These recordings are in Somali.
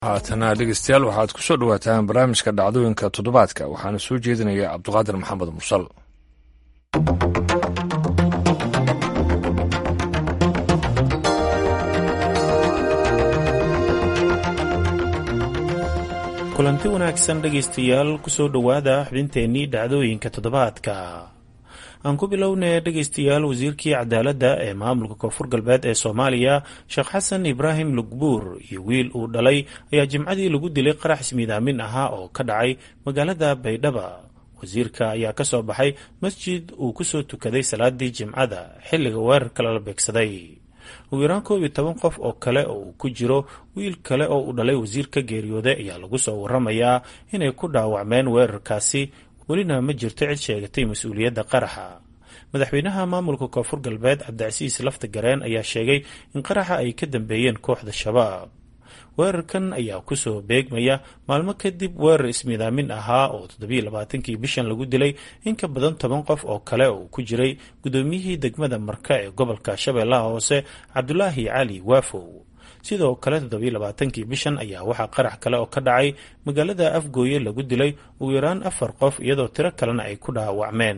haatana dhegeystayaal waxaad ku soo dhowaataan barnaamijka dhacdooyinka toddobaadka waxaana soo jeedinaya cabduqaadir maxamed mursal kulanti wanaagsan dhegaystayaal kusoo dhowaada xubinteennii dhacdooyinka toddobaadka aan ku bilownay dhegaystayaal wasiirkii cadaaladda ee maamulka koonfur galbeed ee soomaaliya sheekh xasan ibraahim lugbuur iyo wiil uu dhalay ayaa jimcadii lagu dilay qarax ismiidaamin ahaa oo ka dhacay magaalada baydhaba wasiirka ayaa ka soo baxay masjid uu kusoo tukaday salaadii jimcada xilliga weerarka lala beegsaday ugu yaraan koob iyo toban qof oo kale oo uu ku jiro wiil kale oo uu dhalay wasiirka geeriyooday ayaa lagu soo waramayaa inay ku dhaawacmeen weerarkaasi welina ma jirto cid sheegatay mas-uuliyadda qaraxa madaxweynaha maamulka koonfur galbeed cabdicasiis lafta gareen ayaa sheegay in qaraxa ay ka dambeeyeen kooxda shabaab weerarkan ayaa kusoo beegmaya maalmo kadib weerar ismiidaamin ahaa oo toddobiiy labaatankii bishan lagu dilay in ka badan toban qof oo kale oo ku jiray guddoomiyihii degmada marka ee gobolka shabeellaha hoose cabdulaahi cali waafow sidoo kale toddobiiy labaatankii bishan ayaa waxaa qarax kale oo ka dhacay magaalada afgooye lagu dilay ugu yaraan afar qof iyadoo tiro kalena ay ku dhaawacmeen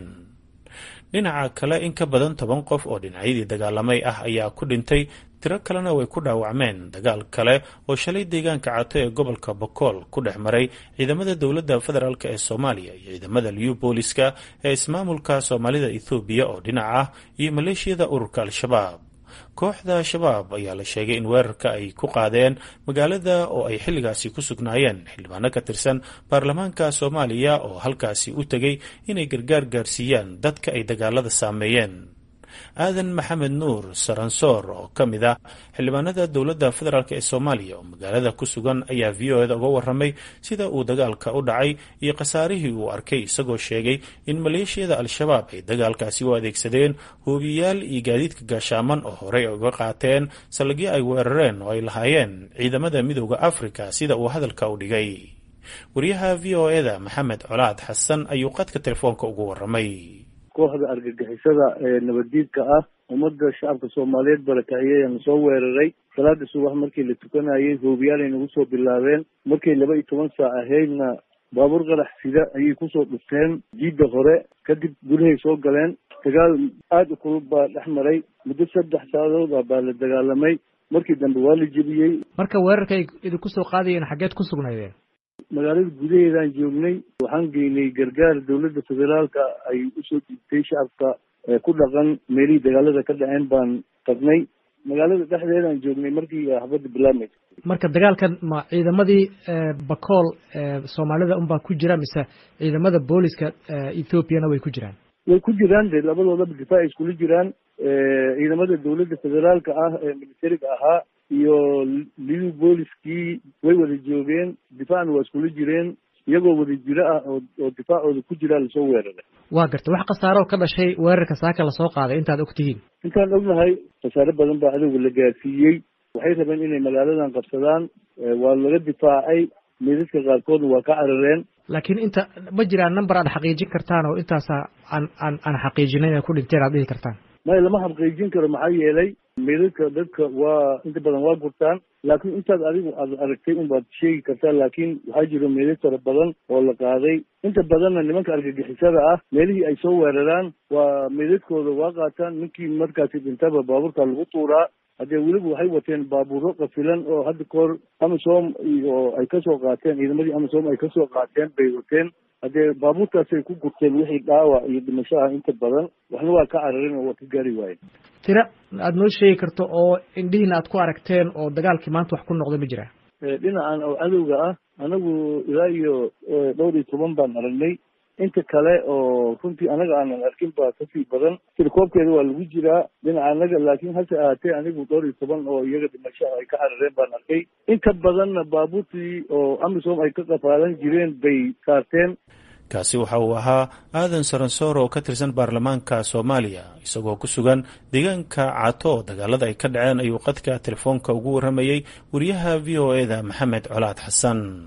dhinaca kale in ka badan toban qof oo dhinacyadii dagaalamay ah ayaa ku dhintay tiro kalena way ku dhaawacmeen dagaal kale oo shalay deegaanka cato ee gobolka bokool ku dhex maray ciidamada dowladda federaalk ee soomaaliya iyo ciidamada liyu booliska ee ismaamulka soomaalida ethoobiya oo dhinac ah iyo maleeshiyada ururka al-shabaab kooxda shabaab ayaa la sheegay in weerarka ay ku qaadeen magaalada oo ay xilligaasi ku sugnaayeen xildhibaano ka tirsan baarlamaanka soomaaliya oo halkaasi u tegay inay gargaar gaarsiiyaan dadka ay dagaalada saameeyeen aadan maxamed nuur saransoor oo ka mid ah xildhibaanada dowladda federaalk ee soomaaliya oo magaalada ku sugan ayaa v o eda uga waramay sida uu dagaalka u dhacay iyo khasaarihii uu arkay isagoo sheegay in maleeshiyada al-shabaab ay dagaalkaasi u adeegsadeen hoobiyayaal iyo gaadiidka gaashaaman oo horey uga qaateen saldhigyo ay weerareen oo ay lahaayeen ciidamada midooda afrika sida uu hadalka u dhigay wariyaha v o eda maxamed colaad xasan ayuu qadka telefoonka ugu waramay kooxda argagixisada ee nabaddiidka ah ummadda shacabka soomaaliyeed barakaciyayana soo weeraray salaada subax markii la tukanayay hoobiyaalay nagu soo bilaabeen markay laba iyo toban saac ahaydna baabuur qarax sida ayay kusoo dhufteen jiidda hore kadib gudahay soo galeen dagaal aada u kulub baa dhex maray muddo saddex saacadood ah baa la dagaalamay markii dambe waa la jebiyey marka weerarka ay idinku soo qaadayeen xaggeed ku sugnaydeen magaalada gudaheedaan joognay waxaan geynay gargaar dowladda federaalka ay usoo dhiibtay shacabka ku dhaqan meelihii dagaalada ka dhaceen baan tagnay magaalada dhexdeedaan joognay markii xabadda bilaabmaysa marka dagaalkan ma ciidamadii bakool soomaalida unbaa ku jira mise ciidamada booliska ethoobiana way ku jiraan way ku jiraan de labadoodaba difaac iskula jiraan ciidamada dowladda federaalka ah ee militariga ahaa iyo liu booliskii way wada joogeen difaacna waa iskula jireen iyagoo wada jiro ah oo oo difaacooda ku jiraa lasoo weeraray waa garta wax khasaaroo ka dhashay weerarka saaka lasoo qaaday intaad og tihiin intaan ognahay khasaare badan baa cadowga la gaarsiiyey waxay rabeen inay magaaladan qabsadaan waa laga difaacay meedadka qaarkoodna waa ka carareen laakiin inta ma jiraan number aad xaqiijin kartaan oo intaasa aan aan aan xaqiijinay inay ku dhinteen aad dhihi kartaan maya lama xaqiijin karo maxaa yeelay meedadka dadka waa inta badan waa gurtaan laakiin intaad adigu aad aragtay unbaad sheegi kartaa laakiin waxaa jiro meedad fara badan oo la qaaday inta badanna nimanka argagixisada ah meelihii ay soo weeraraan waa meedadkooda waa qaataan ninkii markaasi dhintaba baabuurka lagu tuuraa haddee weliba waxay wateen baabuuro qafilan oo hadda kahor amisom oo ay kasoo qaateen ciidamadii amisom ay kasoo qaateen bay wateen haddee baabuurtaasay ku gurteen wixii dhaawac iyo dhimasho ah inta badan waxna waa ka cararin oo waa ka gaari waayeen tira aada noo sheegi karto oo indhihiina aad ku aragteen oo dagaalkii maanta wax ku noqda ma jira dhinacan oo cadowga ah anagu ilaa iyo dhowr iyo toban baan aragnay inta kale oo runtii anaga aanan arkin baa kasii badan tirkoobkeeda waa lagu jiraa dhinaca anaga laakiin hase ahaatee anigu dhowr iyo toban oo iyaga dhimasho ay ka carareen baan arkay inta badanna baabuurtii oo amisom ay ka qafaalan jireen bay saarteen kaasi waxa uu ahaa aadan saransoor oo ka tirsan baarlamaanka soomaaliya isagoo ku sugan deegaanka cato oo dagaalada ay ka dhaceen ayuu qadka telefoonka ugu warramayey wariyaha v o eda maxamed colaad xasan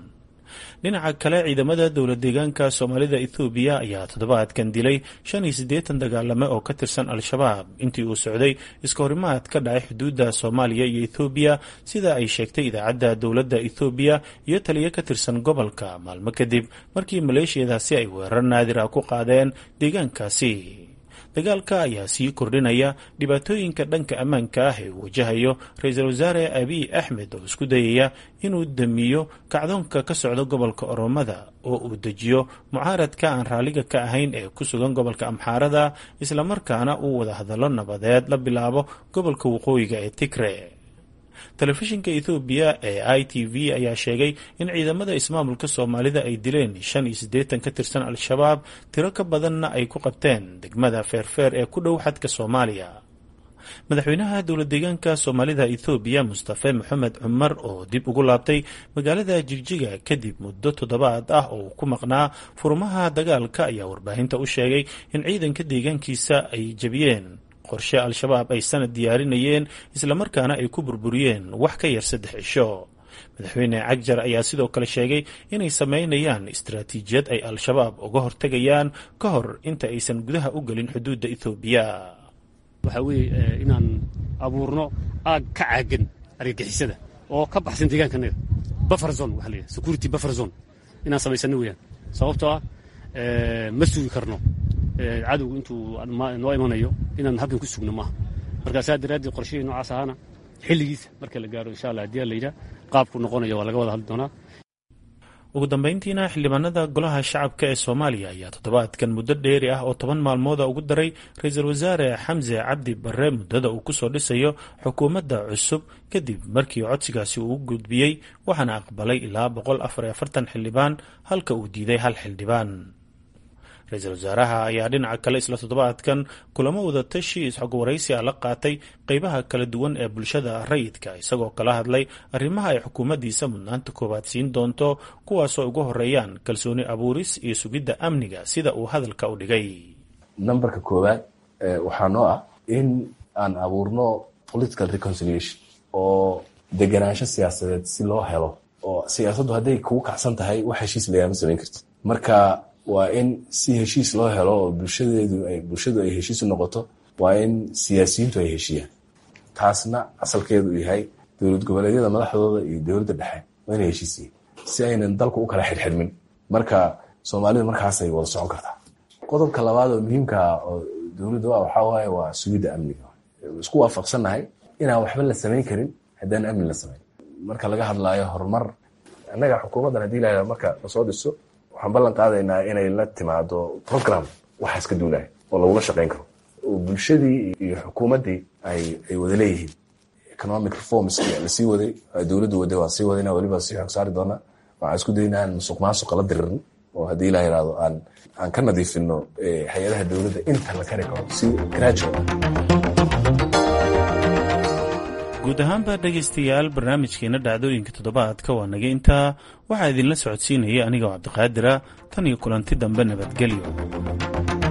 dhinaca kale ciidamada dowla deegaanka soomaalida ethoobiya ayaa toddobaadkan dilay shan iyo siddeetan dagaalame oo ka tirsan al-shabaab intii uu socday iska horimaad ka dhacay xuduudda soomaaliya iyo ethoobiya sida ay sheegtay idaacadda dowladda ethoobiya iyo taliyo ka tirsan gobolka maalmo kadib markii maleeshiyadaasi ay weerar naadir ah ku qaadeen deegaankaasi dagaalka ayaa sii kordhinaya dhibaatooyinka dhanka ammaanka ah ee uu wajahayo ra-iisul wasaare abiy axmed oo isku dayaya inuu damiyo kacdoonka ka socda gobolka oromada oo uu dejiyo mucaaradka aan raalliga ka ahayn ee ku sugan gobolka amxaarada islamarkaana uu wada hadallo nabadeed la bilaabo gobolka waqooyiga ee tigre telefishinka ethoobiya ee i t v ayaa sheegay in ciidamada ismaamulka soomaalida ay dileen shan iyo siddeetan ka tirsan al-shabaab tiro ka badanna ay ku qabteen degmada feerfeer ee ku dhow xadka soomaaliya madaxweynaha dowla deegaanka soomaalida ethoobiya mustafe maxamed cumar oo dib ugu laabtay magaalada jigjiga kadib muddo toddobaad ah oo ku maqnaa furmaha dagaalka ayaa warbaahinta u sheegay in ciidanka deegaankiisa ay jebiyeen qorshe al-shabaab ay sanad diyaarinayeen islamarkaana ay ku burburiyeen wax ka yar saddex cisho madaxweyne cagjar ayaa sidoo kale sheegay inay sameynayaan istaraatiijiyad ay al-shabaab uga hortegayaan ka hor inta aysan gudaha u gelin xuduudda ethoobiya waxaa weeye inaan abuurno aag ka caagan argagixisada oo ka baxsan deegaankanaga buffer zone waxa la yidhaha security buffer zone inaan samaysano weeyaan sababtoo ah ma sugi karno cadowgu intuu noo imanayo inaan halkan ku sugno maaha marka saa daraaddeed qorshihii noocaas ahaana xilligiisa marka la gaaro insha allah haddii la yidhaha qaabku noqonaya waa laga wada hadli doonaa ugu dambeyntiina xildhibaanada golaha shacabka ee soomaaliya ayaa toddobaadkan muddo dheeri ah oo toban maalmooda ugu daray ra-iisul wasaare xamse cabdi barre muddada uu kusoo dhisayo xukuumadda cusub kadib markii codsigaasi uu gudbiyey waxaana aqbalay ilaa boqol afar iyo afartan xildhibaan halka uu diiday hal xildhibaan ra-iisul wasaaraha ayaa dhinaca kale isla toddobaadkan kulamo wadatashi isxogwaraysi a la qaatay qeybaha kala duwan ee bulshada rayidka isagoo kala hadlay arrimaha ay xukuumaddiisa mudnaanta koowaad siin doonto kuwaasoo ugu horeeyaan kalsooni abuuris iyo sugidda amniga sida uu hadalka u dhigay nambarka koowaad waxaa noo ah in aan abuurno political reconciliation oo deganaansho siyaasadeed si loo helo oo siyaasaddu hadday kugu kacsan tahay wax heshiis lagama samayn karti marka waa in si heshiis loo helo oo bulshadeedu ay bulshadu ay heshiis u noqoto waa in siyaasiyiintu ay heshiiyaan taasna asalkeedu uu yahay dowlad goboleedyada madaxdooda iyo dowladda dhexe waa inay heshiisiyiin si aynan dalku u kala xirxirmin marka soomaalidu markaasay wada socon kartaa qodobka labaad oo muhiimka oo dowladda a waxaa waaye waa sugidda amniga isku waafaqsannahay inaan waxba la samayn karin haddaan amni la samayn marka laga hadlaayo horumar annaga xukuumaddan hadii la marka lasoo dhiso waxaan ballan qaadaynaa inay la timaado program waxaas ka duulaya oo lagula shaqayn karo oo bulshadii iyo xukuumaddii ay ay wada leeyihiin economic reforms lasii waday dowladdu waday waa sii wadayna weliba sii xog saari doonaa waxaan isku daynaa aan musuq maasuqa la diririn oo haddii la yidhahdo aan aan ka nadiifino hay-adaha dowladda inta la kari karo si gradual guud ahaanba dhegaystayaal barnaamijkeena dhacdooyinka toddobaadka waa naga intaa waxaa idinla socodsiinaya anigoo cabdiqaadira tan iyo kulanti dambe nabadgelyo